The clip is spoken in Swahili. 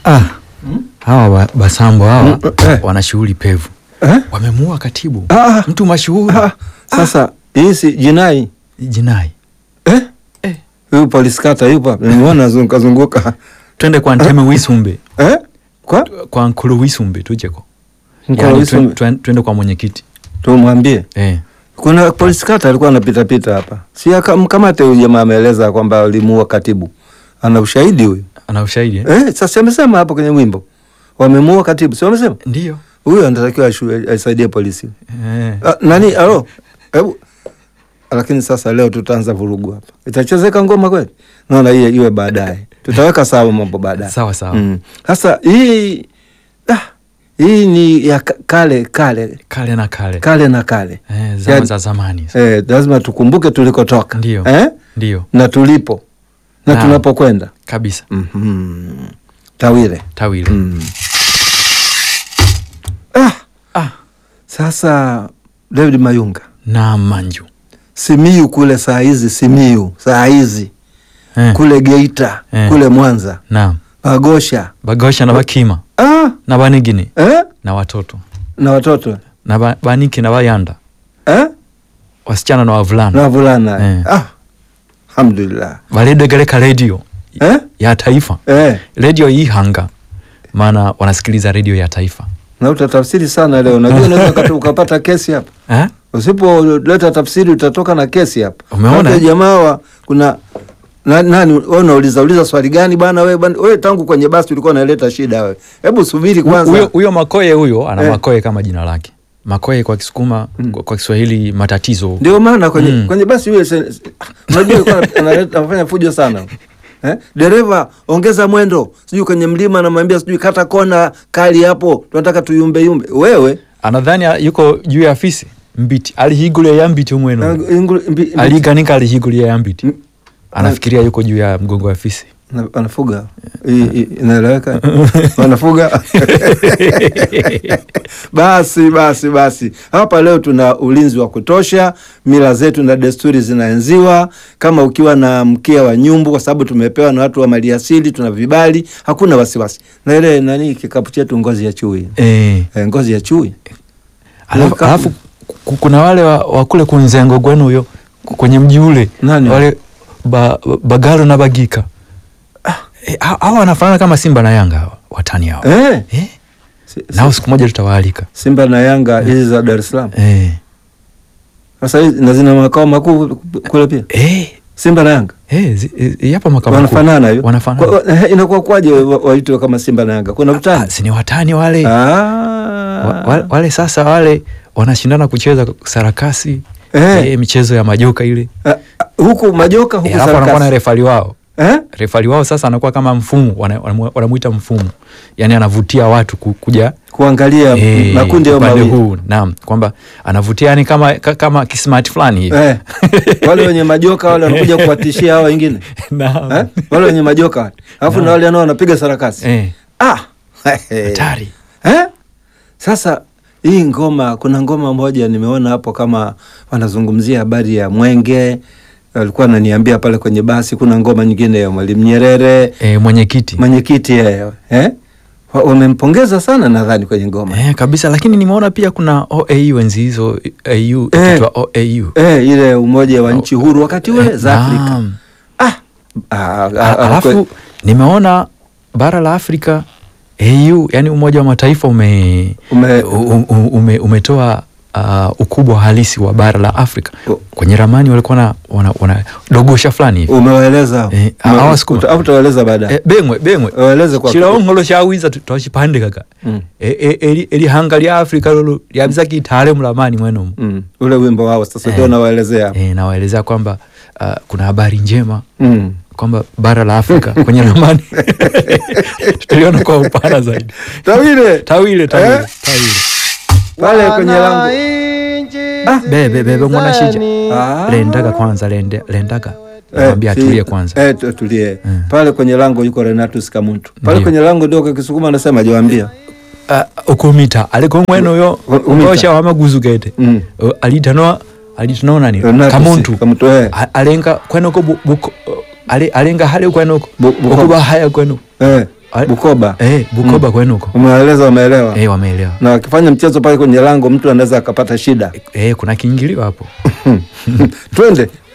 Ah, hawa ba- Basambo hawa Mm, eh. wana shughuli pevu, Eh? wamemuua katibu Ah, mtu mashuhuri ah, sasa hii si jinai jinai. eh? Eh. Huyu polisi kata yupo hapa, nimeona zunguka zunguka Twende kwa Nteme Wisumbe, eh? Kwa kwa Nkulu Wisumbe tujeko, Mkoa yani Wisumbe. twen- twen- twende kwa mwenyekiti tumwambie eh. kuna polisi kata alikuwa anapita pita hapa, si akamkamate huyu jamaa, ameeleza kwamba alimuua katibu, ana ushahidi huyu Ana ushahidi eh? eh? Sasa amesema hapo kwenye wimbo wamemuua katibu, si wamesema Ndio huyu anatakiwa ashu- aisaidie polisi eh. Ah, nani alo hebu lakini sasa leo tutaanza vurugu hapa itachezeka ngoma kweli naona hiyo iwe baadaye tutaweka sawa mambo baadaye Sawa sawa Mm. sasa hii ah, hii ni ya ka- kale kale kale na kale kale na kale eh, zama Yani- za zamani eh, lazima tukumbuke tulikotoka Ndio. eh? ndio na tulipo na Naam. tunapokwenda kabisa mm-hmm. tawile tawile mm. ah, ah. sasa David Mayunga na manju Simiyu kule saa hizi Simiyu saa hizi eh. kule Geita Eh. kule Mwanza na Magosha bagosha na bakima ah, na banigini eh? na watoto na watoto na ba, baniki na bayanda eh? wasichana na wavulana na wavulana Eh. ah, alhamdulillah valedegereka redio eh? ya taifa Eh. redio ihanga maana wanasikiliza redio ya taifa na utatafsiri sana leo najua unaweza ukata- ukapata kesi hapa eh? usipoleta tafsiri utatoka na kesi hapa Umeona, Maana eh? jamaa wa kuna na, nani wewe unauliza uliza swali gani bwana wewe bwana wewe tangu kwenye basi ulikuwa unaleta shida wewe hebu subiri kwanza huyo huyo makoye huyo ana Eh. makoye kama jina lake makoye kwa kisukuma Mm. kwa, kwa kiswahili matatizo ndio maana kwenye, Mm. kwenye basi yule se- se- unajua alikuwa analeta- anafanya fujo sana eh? dereva ongeza mwendo sijui kwenye mlima anamwambia sijui kata kona kali hapo tunataka tuyumbe yumbe wewe anadhani a- yuko juu ya afisi mbiti alihigulia ya mbiti na- umweno ingul- mbi- mbi- aliganika alihigulia ya mbiti Mm. anafikiria yuko juu ya mgongo wa afisi na- wanafuga I- i- inaeleweka wanafuga basi basi basi hapa leo tuna ulinzi wa kutosha mila zetu na desturi zinaenziwa kama ukiwa na mkia wa nyumbu kwa sababu tumepewa na watu wa maliasili tuna vibali hakuna wasiwasi na ile nani kikapu chetu ngozi ya chui eh. e, ngozi ya chui alafu, Kama- alafu ku- kuna wale wa, wa kule kunzengo gwenu huyo ku- kwenye mji ule Nani? wale ba, bagalo na bagika Eh, ha- hawa wanafanana kama simba na yanga hawa watani hawa eh, eh? si- nao si- siku moja tutawaalika Simba na Yanga hizi za Dar es Salaam eh. sasa hizi na zina makao makuu kule pia Eh. Simba na Yanga Eh, zi- eh, yapo makao makuu. wanafanana hivyo wanafanana Kwa- eh, inakuwa kwaje wa- waitwe kama Simba na Yanga kuna Ah, utani si ni watani wale Ah. wa, wa, wale sasa wale wanashindana kucheza sarakasi Eh. eh, michezo ya majoka ile Ah, ah, huku majoka huku Eh, alafu wanakuwa na sarakasi refali wao eh? refali wao sasa anakuwa kama mfumu wana- wanamu- wanamuita mfumu yaani anavutia watu ku- kuja kuangalia eh, makundi hayo upande mawili huu naam kwamba anavutia yani kama, ka- kama kismart fulani hivi eh. wale wenye majoka wale wanakuja kuwatishia hao wengine Naam. eh? wale wenye majoka wale alafu na Naam. wale nao wanapiga sarakasi Eh, ah. hatari eh? Sasa hii ngoma, kuna ngoma moja nimeona hapo kama wanazungumzia habari ya mwenge, walikuwa ananiambia pale kwenye basi. Kuna ngoma nyingine ya Mwalimu Nyerere, eh, mwenyekiti mwenyekiti yeye eh? Wa- wamempongeza sana nadhani kwenye ngoma eh, kabisa lakini nimeona pia kuna oau enzi hizo au ikiitwa oau eh, ile umoja wa nchi huru wakati ule Eh, za Afrika naam. ah. Ah, ah, A- ah, kwe- alafu nimeona bara la Afrika AU yani Umoja wa Mataifa ume, Ume- u- u- ume, umetoa uh, ukubwa halisi wa bara la Afrika U- kwenye ramani walikuwa na wana, wana dogosha fulani hivi umewaeleza Eh, Ume- hawa Sukuma. uta- au utawaeleza baadaye eh, bengwe bengwe waeleze kwa chilongolo chawiza twachipande kaka Mm. Eh, eh, eli eli hanga lya Afrika lolo lyabiza kitale mulamani mwenomo mm. ule wimbo wao sasa ndio Eh. nawaelezea eh, nawaelezea kwamba uh, kuna habari njema mm. kwamba bara la Afrika kwenye ramani tuliona kwa upana zaidi. Tawile Tawile, tawile, Eh? tawile. pale kwenye lango Ah, bebe bebe mwana shija Ah. lendaga kwanza lende, lendaga Eh, namwambia si- atulie kwanza eh, tu- tulie Mm. pale kwenye lango yuko Renatus Kamuntu pale Ndio. kwenye lango ndio kwa Kisukuma anasema jawambia uh, ukumita aliko mweno yo U- umita. ngosha wamaguzugete Mm. uh, alitanoa alitanoa nani Renatus kamuntu Kamuntu eh. A- alenga kwenoko bu, buko, uh, ale, alenga hale kwenoko Bu- buko- okuba haya kweno eh. Ah, Bukoba. Eh, Bukoba kwenu huko. Umewaeleza, wameelewa. Eh, wameelewa. Na wakifanya mchezo pale kwenye lango mtu anaweza akapata shida. Eh, kuna kiingilio hapo. Twende